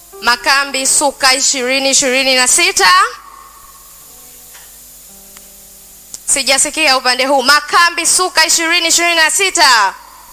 Makambi Suka ishirini ishirini na sita. Sijasikia upande huu. Makambi Suka ishirini ishirini na sita.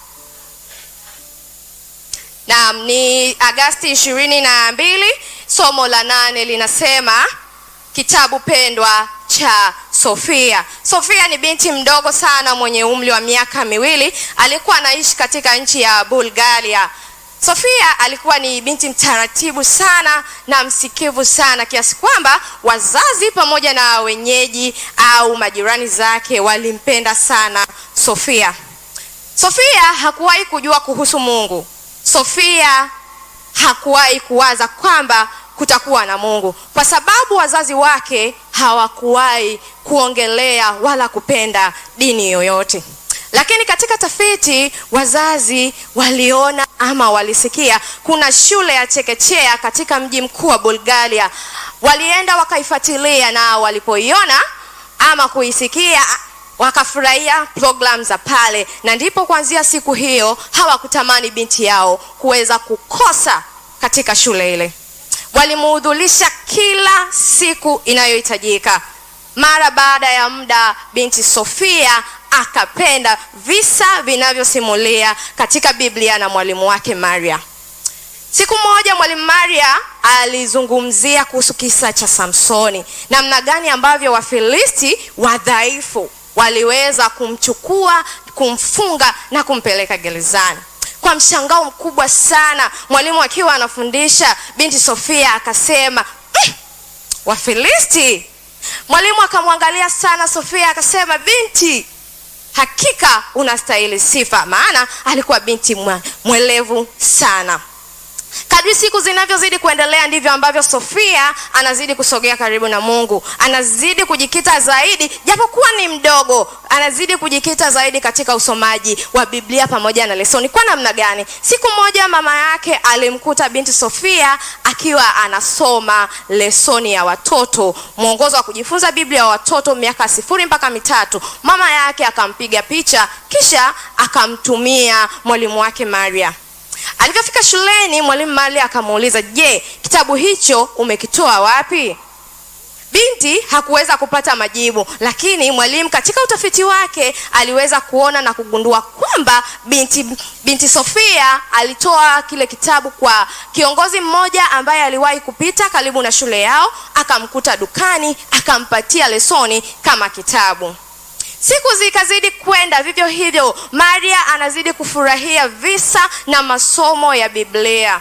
Naam, ni Agasti ishirini na mbili. Somo la nane linasema kitabu pendwa cha Sofia. Sofia ni binti mdogo sana mwenye umri wa miaka miwili. Alikuwa anaishi katika nchi ya Bulgaria. Sofia alikuwa ni binti mtaratibu sana na msikivu sana kiasi kwamba wazazi pamoja na wenyeji au majirani zake walimpenda sana Sofia. Sofia hakuwahi kujua kuhusu Mungu. Sofia hakuwahi kuwaza kwamba kutakuwa na Mungu kwa sababu wazazi wake hawakuwahi kuongelea wala kupenda dini yoyote. Lakini katika tafiti wazazi waliona ama walisikia kuna shule ya chekechea katika mji mkuu wa Bulgaria. Walienda wakaifuatilia, na walipoiona ama kuisikia wakafurahia programu za pale, na ndipo kuanzia siku hiyo hawakutamani binti yao kuweza kukosa katika shule ile. Walimuhudhurisha kila siku inayohitajika. Mara baada ya muda, binti Sofia akapenda visa vinavyosimulia katika Biblia na mwalimu wake Maria. Siku moja mwalimu Maria alizungumzia kuhusu kisa cha Samsoni, namna gani ambavyo Wafilisti wadhaifu waliweza kumchukua, kumfunga na kumpeleka gerezani. Kwa mshangao mkubwa sana, mwalimu akiwa anafundisha, binti Sofia akasema mm, Wafilisti. Mwalimu akamwangalia sana Sofia akasema, binti hakika unastahili sifa, maana alikuwa binti mwelevu sana. Kadri siku zinavyozidi kuendelea ndivyo ambavyo Sofia anazidi kusogea karibu na Mungu, anazidi kujikita zaidi, japokuwa ni mdogo, anazidi kujikita zaidi katika usomaji wa Biblia pamoja na lesoni. Kwa namna gani? Siku moja mama yake alimkuta binti Sofia akiwa anasoma lesoni ya watoto, mwongozo wa kujifunza Biblia ya watoto miaka sifuri mpaka mitatu. Mama yake akampiga picha, kisha akamtumia mwalimu wake Maria. Alivyofika shuleni, mwalimu Maria akamuuliza, je, kitabu hicho umekitoa wapi? Binti hakuweza kupata majibu, lakini mwalimu katika utafiti wake aliweza kuona na kugundua kwamba binti, binti Sofia alitoa kile kitabu kwa kiongozi mmoja ambaye aliwahi kupita karibu na shule yao, akamkuta dukani, akampatia lesoni kama kitabu. Siku zikazidi kwenda vivyo hivyo, Maria anazidi kufurahia visa na masomo ya Biblia.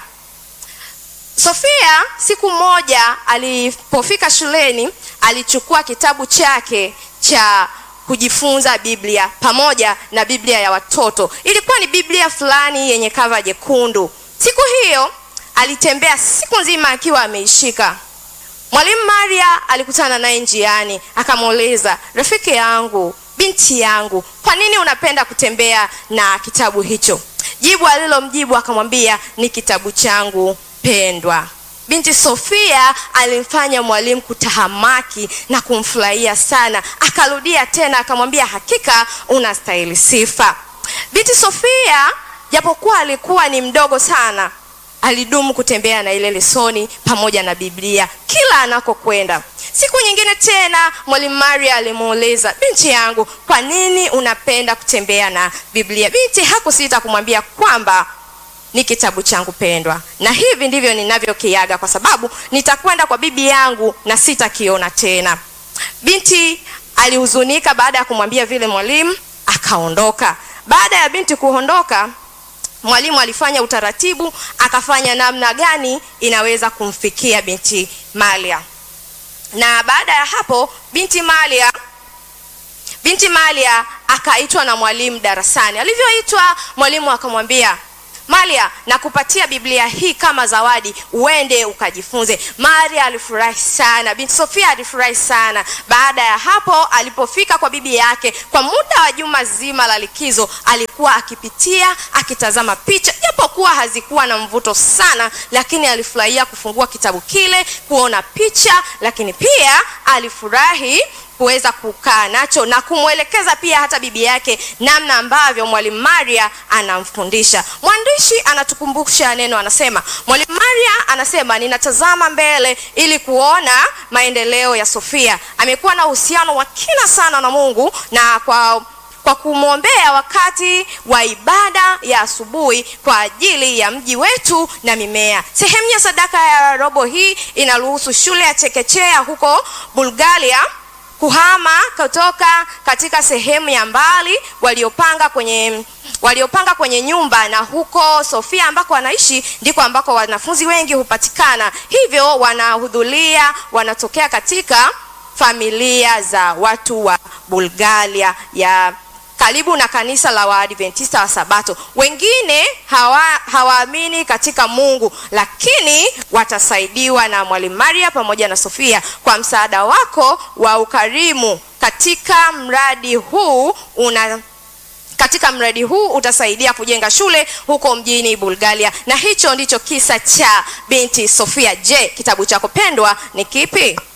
Sofia siku moja alipofika shuleni, alichukua kitabu chake cha kujifunza Biblia pamoja na Biblia ya watoto. Ilikuwa ni Biblia fulani yenye kava jekundu. Siku hiyo alitembea siku nzima akiwa ameishika. Mwalimu Maria alikutana naye njiani, akamuuliza, rafiki yangu binti yangu, kwa nini unapenda kutembea na kitabu hicho? Jibu alilomjibu akamwambia, ni kitabu changu pendwa. Binti Sofia alimfanya mwalimu kutahamaki na kumfurahia sana. Akarudia tena akamwambia, hakika unastahili sifa. Binti Sofia japokuwa alikuwa ni mdogo sana, alidumu kutembea na ile lesoni pamoja na Biblia kila anakokwenda. Siku nyingine tena mwalimu Maria alimuuliza, binti yangu, kwa nini unapenda kutembea na Biblia? Binti hakusita kumwambia kwamba ni kitabu changu pendwa, na hivi ndivyo ninavyokiaga, kwa sababu nitakwenda kwa bibi yangu na sitakiona tena. Binti alihuzunika baada ya kumwambia vile mwalimu, akaondoka. Baada ya binti kuondoka, mwalimu alifanya utaratibu, akafanya namna gani inaweza kumfikia binti Maria na baada ya hapo binti Maria binti Maria akaitwa na mwalimu darasani. Alivyoitwa, mwalimu akamwambia Maria, nakupatia Biblia hii kama zawadi, uende ukajifunze. Maria alifurahi sana, binti Sofia alifurahi sana. Baada ya hapo, alipofika kwa bibi yake kwa muda wa juma zima la likizo, alikuwa akipitia akitazama picha, japokuwa hazikuwa na mvuto sana, lakini alifurahia kufungua kitabu kile kuona picha, lakini pia alifurahi kuweza kukaa nacho na kumwelekeza pia hata bibi yake namna ambavyo mwalimu Maria anamfundisha. Mwandishi anatukumbusha neno, anasema mwalimu Maria anasema, ninatazama mbele ili kuona maendeleo ya Sofia. Amekuwa na uhusiano wa kina sana na Mungu na kwa kwa kumwombea wakati wa ibada ya asubuhi kwa ajili ya mji wetu na mimea. Sehemu ya sadaka ya robo hii inaruhusu shule ya chekechea huko Bulgaria kuhama kutoka katika sehemu ya mbali waliopanga kwenye waliopanga kwenye nyumba, na huko Sofia ambako wanaishi ndiko ambako wanafunzi wengi hupatikana, hivyo wanahudhuria, wanatokea katika familia za watu wa Bulgaria ya karibu na kanisa la Waadventista wa Sabato. Wengine hawa hawaamini katika Mungu, lakini watasaidiwa na mwalimu Maria pamoja na Sofia kwa msaada wako wa ukarimu katika mradi huu una katika mradi huu utasaidia kujenga shule huko mjini Bulgaria. Na hicho ndicho kisa cha binti Sofia. Je, kitabu chako pendwa ni kipi?